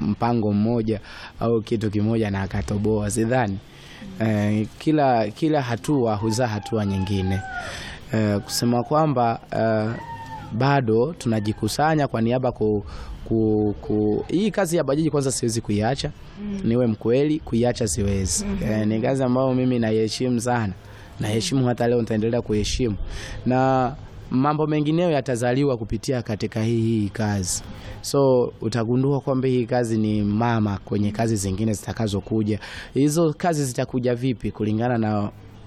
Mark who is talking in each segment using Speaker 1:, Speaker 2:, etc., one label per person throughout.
Speaker 1: mpango mmoja au kitu kimoja na akatoboa, sidhani. Eh, kila kila hatua huzaa hatua nyingine. Eh, kusema kwamba eh, bado tunajikusanya kwa niaba ku, ku, ku hii kazi ya bajaji kwanza siwezi kuiacha niwe mkweli, kuiacha siwezi. Eh, ni kazi ambayo mimi naiheshimu sana, naheshimu hata leo nitaendelea kuheshimu, na mambo mengineyo yatazaliwa kupitia katika hii hii kazi. So utagundua kwamba hii kazi ni mama kwenye kazi zingine zitakazokuja. Hizo kazi zitakuja vipi kulingana na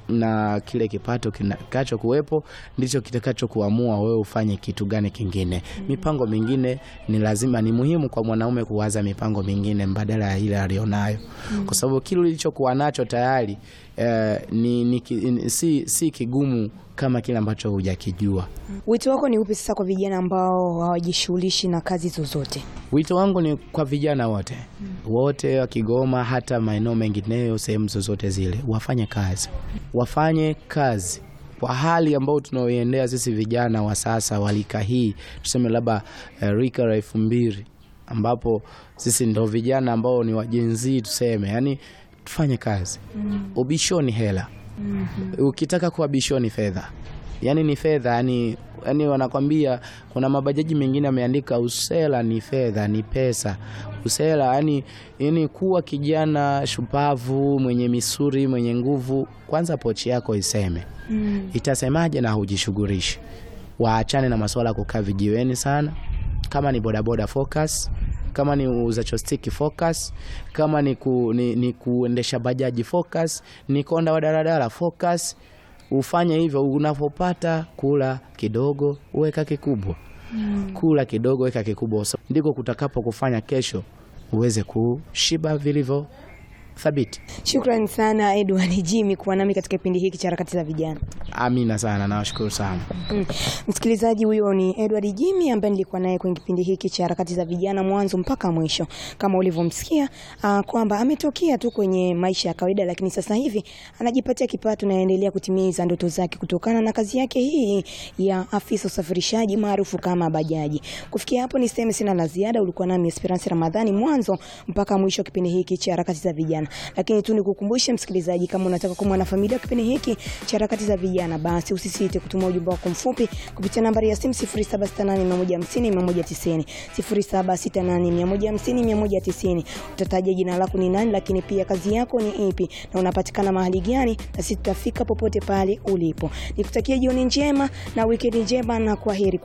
Speaker 1: na kile kipato kitakacho kuwepo ndicho kitakacho kuamua wewe ufanye kitu gani kingine. Mipango mingine ni lazima, ni muhimu kwa mwanaume kuwaza mipango mingine mbadala ya ile alionayo, kwa sababu kile ulichokuwa nacho tayari eh, ni, ni, ki- ni, si, si kigumu kama kile ambacho hujakijua.
Speaker 2: Wito wako ni upi sasa kwa vijana ambao hawajishughulishi na kazi zozote?
Speaker 1: Wito wangu ni kwa vijana wote wote wa Kigoma, hata maeneo mengineyo, sehemu zozote zile, wafanye kazi, wafanye kazi kwa hali ambayo tunaoiendea sisi vijana wa sasa wa rika hii, tuseme labda eh, rika la elfu mbili ambapo sisi ndo vijana ambao ni wajenzii tuseme, yani tufanye kazi. Ubishoni hela, ukitaka kuwa bishoni fedha, yani ni fedha yani, yani wanakwambia kuna mabajaji mengine ameandika usela ni fedha, ni pesa. Usela yani, yani kuwa kijana shupavu, mwenye misuri, mwenye nguvu, kwanza pochi yako iseme itasemaje na hujishughulishi. Waachane na masuala ya kukaa vijiweni sana. Kama ni bodaboda focus, kama ni uuza chostiki focus, kama ni, ku, ni, ni kuendesha bajaji focus, ni konda wa daladala focus. Ufanye hivyo, unapopata kula kidogo uweka kikubwa, kula kidogo weka kikubwa, So, ndiko kutakapo kufanya kesho uweze kushiba vilivyo thabiti.
Speaker 2: Shukrani sana Edward Jimmy kuwa nami katika kipindi hiki cha harakati za vijana.
Speaker 1: Amina sana, nawashukuru sana.
Speaker 2: Mm. Msikilizaji, huyo ni Edward Jimmy ambaye nilikuwa naye kwenye kipindi hiki cha harakati za vijana mwanzo mpaka mwisho, kama ulivyomsikia uh, kwamba ametokea tu kwenye maisha ya kawaida, lakini sasa hivi anajipatia kipato na anaendelea kutimiza ndoto zake kutokana na kazi yake hii ya afisa usafirishaji maarufu kama bajaji. Kufikia hapo niseme sina la ziada. Ulikuwa nami Esperance Ramadhani mwanzo mpaka mwisho kipindi hiki cha harakati za vijana, lakini tu nikukumbushe msikilizaji, kama unataka kuwa mwanafamilia wa kipindi hiki cha harakati za vijana, basi usisite kutuma ujumbe wako mfupi kupitia nambari ya simu 0768150190 0768150190. Utataja jina lako ni nani, lakini pia kazi yako ni ipi na unapatikana mahali gani, na sisi tutafika popote pale ulipo. Nikutakia jioni njema na wikendi njema na kwaheri.